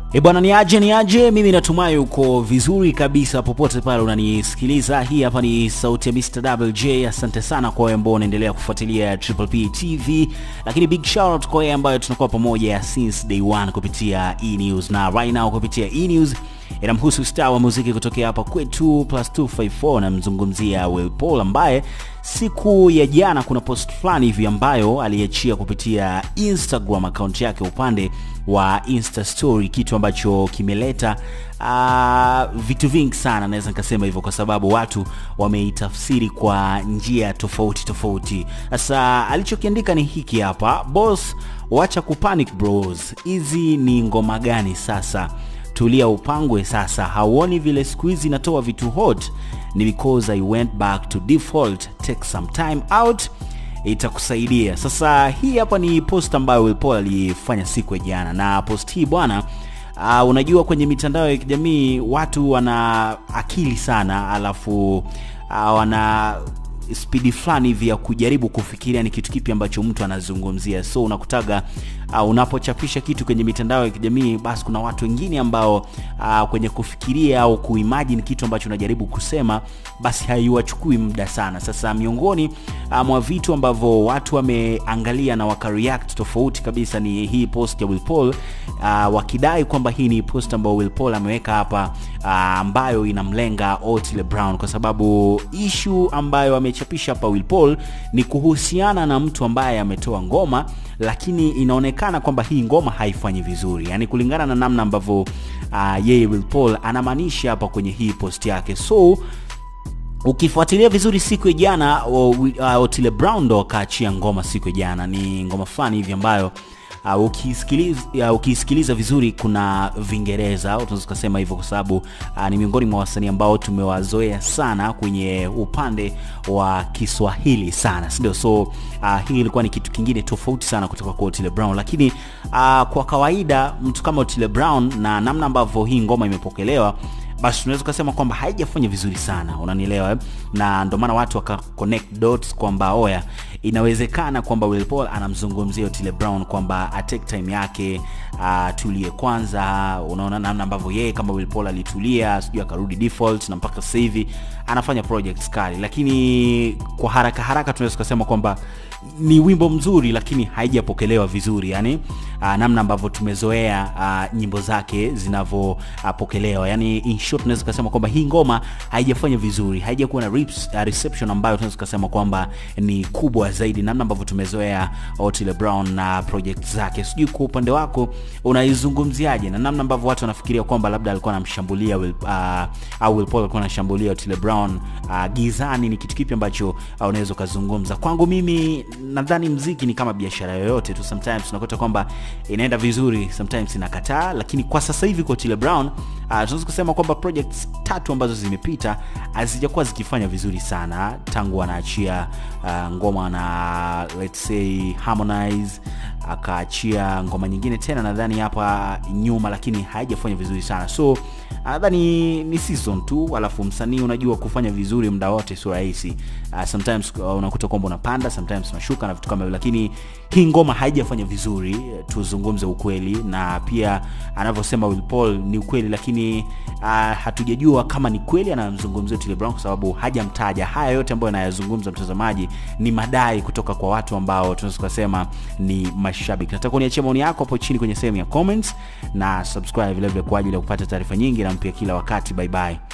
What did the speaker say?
E bwana, ni aje ni aje, mimi natumai uko vizuri kabisa popote pale unanisikiliza. Hii hapa ni sauti ya Mr. WJ. Asante sana kwa wewe ambao unaendelea kufuatilia Triple P TV, lakini big shout out kwa wewe ambayo tunakuwa pamoja since day one kupitia E News, na right now kupitia E News inamhusu star wa muziki kutokea hapa kwetu plus 254 namzungumzia Will Paul ambaye siku ya jana kuna post fulani hivi ambayo aliachia kupitia Instagram account yake upande wa Insta story, kitu ambacho kimeleta uh, vitu vingi sana, naweza nikasema hivyo kwa sababu watu wameitafsiri kwa njia tofauti tofauti. Sasa alichokiandika ni hiki hapa: boss, wacha kupanic bros, hizi ni ngoma gani sasa? tulia upangwe sasa hauoni vile siku hizi natoa vitu hot ni because i went back to default take some time out itakusaidia sasa hii hapa ni post ambayo Will Paul alifanya siku ya jana na post hii bwana uh, unajua kwenye mitandao ya kijamii watu wana akili sana alafu uh, wana spidi fulani hivi ya kujaribu kufikiria ni kitu kipi ambacho mtu anazungumzia so unakutaga uh, unapochapisha kitu kwenye mitandao ya kijamii basi kuna watu wengine ambao uh, kwenye kufikiria au kuimagine kitu ambacho unajaribu kusema basi haiwachukui muda sana sasa miongoni uh, mwa vitu ambavyo watu wameangalia na wakareact tofauti kabisa ni hii post ya Will Paul uh, wakidai kwamba hii ni post ambayo Will Paul ameweka hapa uh, ambayo inamlenga Otile Brown kwa sababu issue ambayo amechapisha hapa Will Paul ni kuhusiana na mtu ambaye ametoa ngoma lakini inaonekana kwamba hii ngoma haifanyi vizuri yani kulingana na namna ambavyo uh, yeye Will Paul anamaanisha hapa kwenye hii post yake so ukifuatilia vizuri siku ya jana uh, Otile Brown ndo akaachia ngoma siku ya jana ni ngoma fulani hivi ambayo uh, ukisikiliza, uh, ukisikiliza vizuri kuna vingereza tunaweza tukasema hivyo kwa sababu uh, ni miongoni mwa wasanii ambao tumewazoea sana kwenye upande wa kiswahili sana sindio so uh, hii ilikuwa ni kitu kingine tofauti sana kutoka kwa otile brown lakini uh, kwa kawaida mtu kama otile brown na namna ambavyo hii ngoma imepokelewa basi tunaweza ukasema kwamba haijafanya vizuri sana unanielewa eh? na ndio maana watu waka connect dots kwamba oya inawezekana kwamba Will Paul anamzungumzia Otile Brown kwamba atake time yake atulie kwanza unaona namna ambavyo yeye kama Will Paul alitulia sijui akarudi default na mpaka sasa hivi anafanya projects kali lakini kwa haraka haraka tunaweza kusema kwamba ni wimbo mzuri lakini haijapokelewa vizuri yani uh, namna ambavyo tumezoea uh, nyimbo zake zinavyopokelewa uh, yani in short tunaweza kusema kwamba hii ngoma haijafanya vizuri haijakuwa na rips, uh, reception ambayo tunaweza kusema kwamba ni kubwa zaidi namna ambavyo tumezoea Otile Brown na project zake sijui kwa upande wako unaizungumziaje na namna ambavyo watu wanafikiria kwamba labda alikuwa anamshambulia Will, uh, au Will Paul alikuwa anashambulia Otile Brown uh, gizani ni kitu kipi ambacho uh, unaweza ukazungumza kwangu mimi nadhani mziki ni kama biashara yoyote tu sometimes unakuta kwamba inaenda vizuri sometimes inakataa lakini kwa sasa hivi kwa Otile Brown uh, tunaweza kusema kwamba projects tatu ambazo zimepita hazijakuwa zikifanya vizuri sana tangu anaachia uh, ngoma na let's say Harmonize akaachia ngoma nyingine tena nadhani hapa nyuma lakini haijafanya vizuri sana so nadhani ni season tu alafu msanii unajua kufanya vizuri muda wote sio rahisi uh, sometimes uh, unakuta kwamba unapanda sometimes unashuka na vitu kama hivyo lakini hii ngoma haijafanya vizuri tuzungumze ukweli na pia anavyosema Will Paul ni ukweli lakini uh, hatujajua kama ni kweli anamzungumzia Otile Brown kwa sababu hajamtaja haya yote ambayo anayazungumza mtazamaji ni madai kutoka kwa watu ambao tunaweza kusema ni mashabiki nataka uniachia maoni yako hapo chini kwenye sehemu ya comments na subscribe vile vile kwa ajili ya kupata taarifa nyingi na mpya kila wakati bye bye